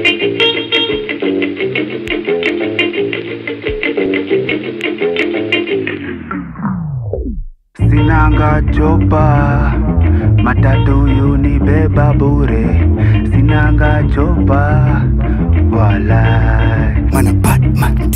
Sinanga chopa matatu unibeba bure, sinanga chopa wala mana Batman.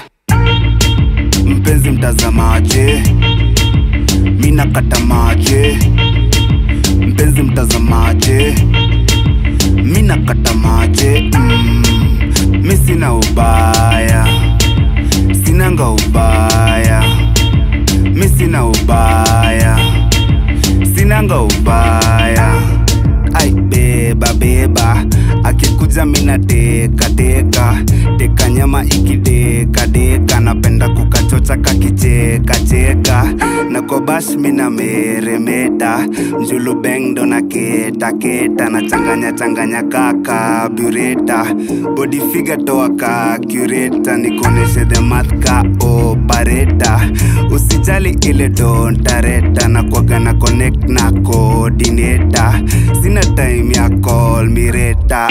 Mpenzi mtazamaje, mina kata maje. Mpenzi mtazamaje, mina kata maje. Mm, mi sina ubaya, sinanga ubaya mi sina ubaya, sinanga ubaya. Ai beba beba, akikuja mina teka teka teka nyama ikideka deka, napenda kukachocha kakicheka cheka na kwa bash mina meremeta mjulu beng ndo na keta keta na changanya changanya kaka bureta body figure toa ka cureta nikoneshe the math ka operator usijali ile dontareta na kwaga na connect na coordinator sina time ya call mireta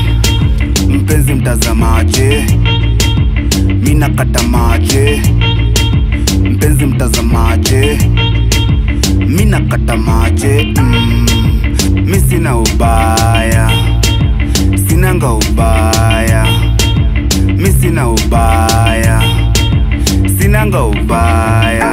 mpenzi mtazamaje mina kata maje mpenzi mtazamaje mina kata maje mm, mi sina ubaya sinanga ubaya mi sina ubaya sinanga ubaya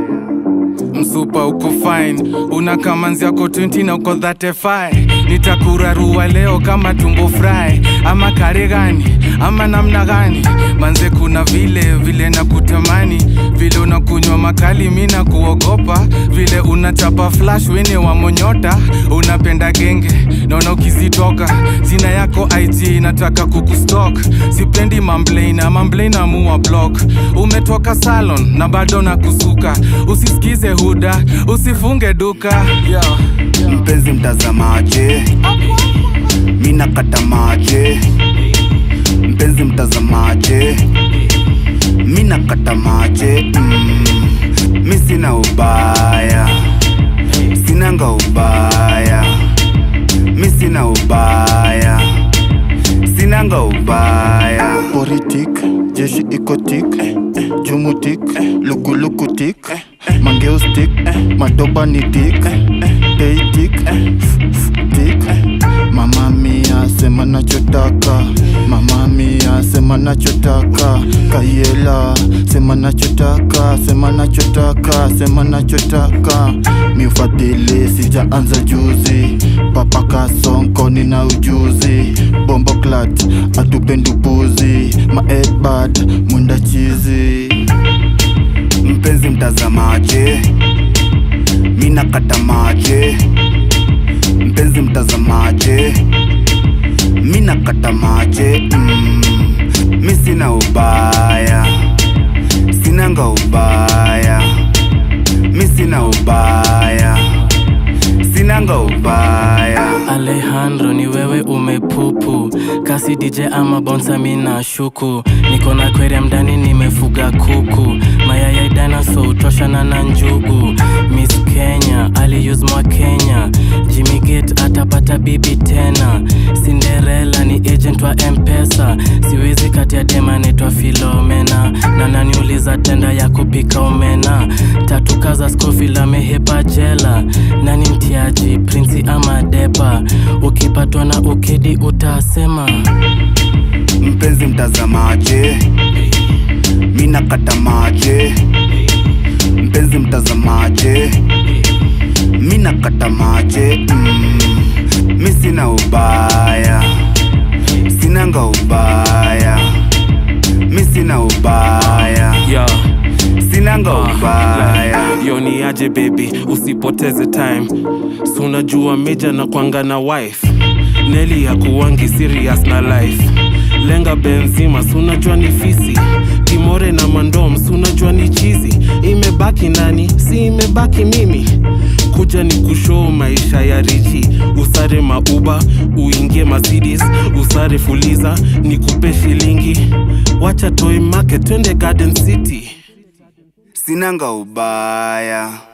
msupa uko fine una kamanzi yako 20 na uko 35 nitakurarua leo kama tumbo fry ama kare gani ama namna gani manze kuna vile vile na kutamani vile unakunywa makali mi na kuogopa vile unachapa flash wene wa monyota unapenda genge naona ukizitoka jina yako ig nataka kukustok sipendi mamblena mamblena muwa block umetoka salon na bado na kusuka usisikize huda usifunge duka yeah. mpenzi mtazamaje mina kata maje mpenzi mtazamaje mina kata maje mm, mi sina ubaya sinanga ubaya mi sina ubaya sinanga ubaya politik jeshi ikotik jumutik lukulukutik mangeustik madoba ni tik teitik tik mama mia sema nachotaka mama mia sema nachotaka kayela sema nachotaka sema nachotaka sema nachotaka miufadhili sijaanza juzi papa kasonko nina ujuzi bombo clat atupendubuzi maedbad mwenda chizi mpenzi mtazamaje mina kata maje mpenzi mtazamaje mina kata maje mm, mi sina ubaya sinanga ubaya mi sina ubaya sinanga ubaya Alejandro ni wewe umepupu kasi DJ ama bonsa mina shuku niko na aquarium ndani nimefuga kuku mayai ya dinosaur utoshana na njugu Miss Kenya aliuse mwa Kenya Jimmy Gate atapata bibi tena Cinderella ni agent wa Mpesa siwezi kati ya dema naitwa Filomena na naniuliza tenda ya kupika omena tatu kaza Scofield amehepa jela nani mtiaji prinsi ama deba ukipatwa na ukedi utasema mpenzi mtazamaje mina kata maje mpenzi mtazamaje mina kata maje mm, mi sina ubaya sinanga ubaya mi sina ubaya yeah. sinanga ubaya yo ni aje baby usipoteze time si unajua meja na kwanga na wife neli ya kuwangi serious na life lenga benzima si unajua ni fisi kimore na mandom si unajua ni chizi imebaki nani si imebaki mimi kuja ni kushoo maisha ya richi usare mauba uingie Mercedes usare fuliza nikupe shilingi wacha toy market twende garden city sinanga ubaya